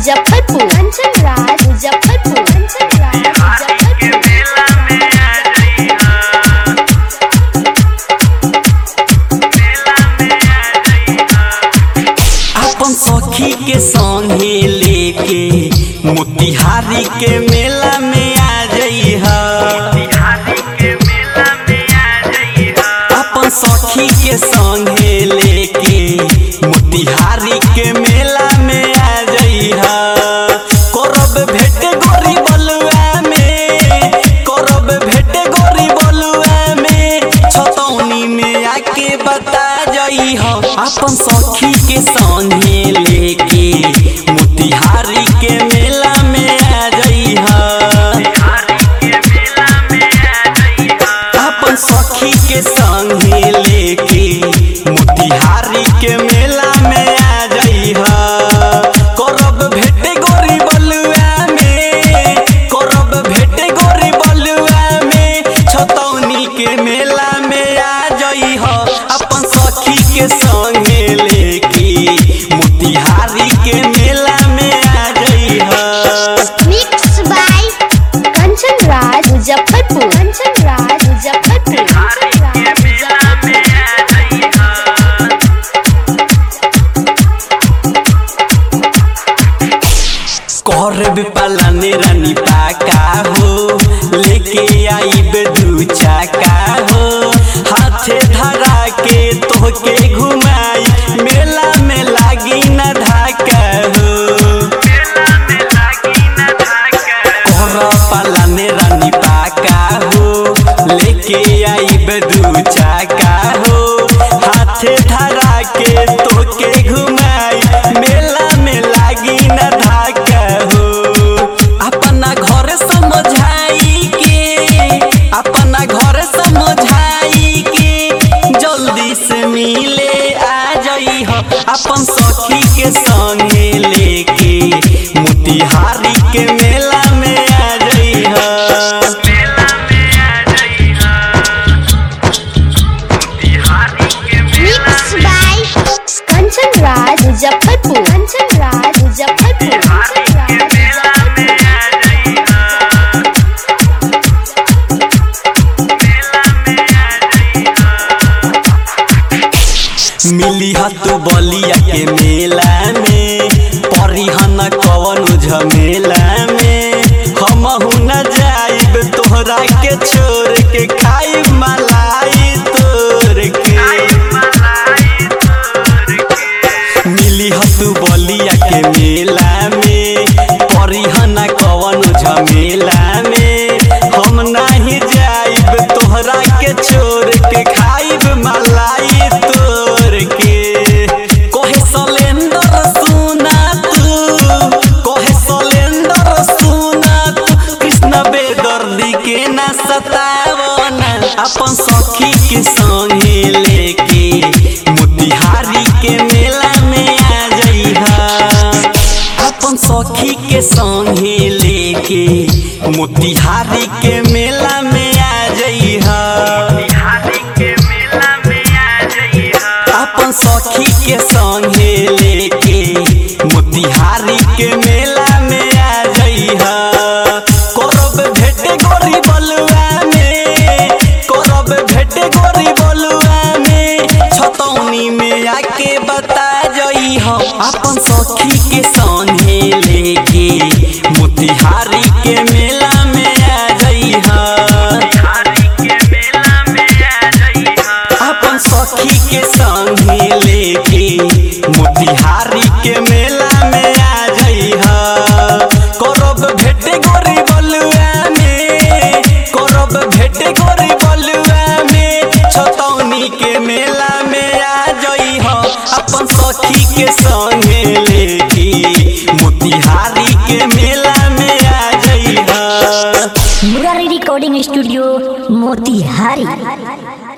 मुजफ्फरपुर कंचन राज मुजफ्फरपुर कंचन राज मुजफ्फरपुर अपन सखी के संगे लेके मोतिहारी के मेला में आ जइहा अपन सखी के संगे लेके मोतिहारी के मेला में आ जइहा करब भेट गोरी बलुआ में करब भेट गोरी बलुआ में छतौनी में आके बता जइहा अपन सखी के संगे लेके मोतिहारी के मेला में आ जइहा अपन सखी के संगे लेके मोतिहारी के मेला में आ जइहा करब भेट गोरी बलुआ में करब भेट गोरी बलुआ में छतौनी के मेला में आ जइहा अपन सखी के संगे लेके मोतिहारी के मेला में आ जइहा मिक्स बाय कंचन राज मुजफ्फरपुर कंचन राज मुजफ्फरपुर कंचन राज मुजफ्फरपुर करब पलाने रानी पाका हो लेके आईब दू चाका हो हाथे धरा के तोहके घुमाई मेला में लागी न धाका हो कर पलाने रानी पाका हो लेके आईब दू चाका हो हाथे धरा के तोके घुमाई मेला में लागी न धाका हो अपना घर समझाई के अपना घर समझाई के जल्दी से मिले आ जई हो अपन सखी के संगे लेके मोतिहारी के मेला में आ जई हो मिक्स बाय कंचन राज मुजफ्फरपुर कंचन राज मुजफ्फरपुर कंचन राज मुजफ्फरपुर मिली तू बलिया के मेला में परिहन कवन झमेला में हम न जाइब तोहरा के छोड़ के खाइब मलाई तोड़ के मिली तू बलिया के मेला में परिहन कवन झमेला में हम नहीं जाइब तोहरा के छोड़ के खाइब मलाई तोड़ के कोहे सलेंदर सुना तू कोहे सलेंदर सुना तू कृष्ण बेदर्दी के न सतावना अपन सखी के संगे लेके मोतिहारी के मेला में आ जइहा अपन सखी के संगे लेके मोतिहारी के मेला में आ जइहा अपन सखी के संगे लेके मोतिहारी के मेला में आ जइहा करब भेट गोरी बलुआ में करब भेट गोरी बलुआ में छतौनी में आके बता जइहा अपन सखी के संगे लेके मोतिहारी के मेला में आ जइहा अपन सखी के संगे लेके मोतिहारी के मेला में आ जइहा करब भेट गोरी बलुआ में करब भेट गोरी बलुआ में छतौनी के मेला में आ जइहा अपन सखी के संगे लेके मोतिहारी के मेला में आ जइहा मुरारी रिकॉर्डिंग स्टूडियो मोतिहारी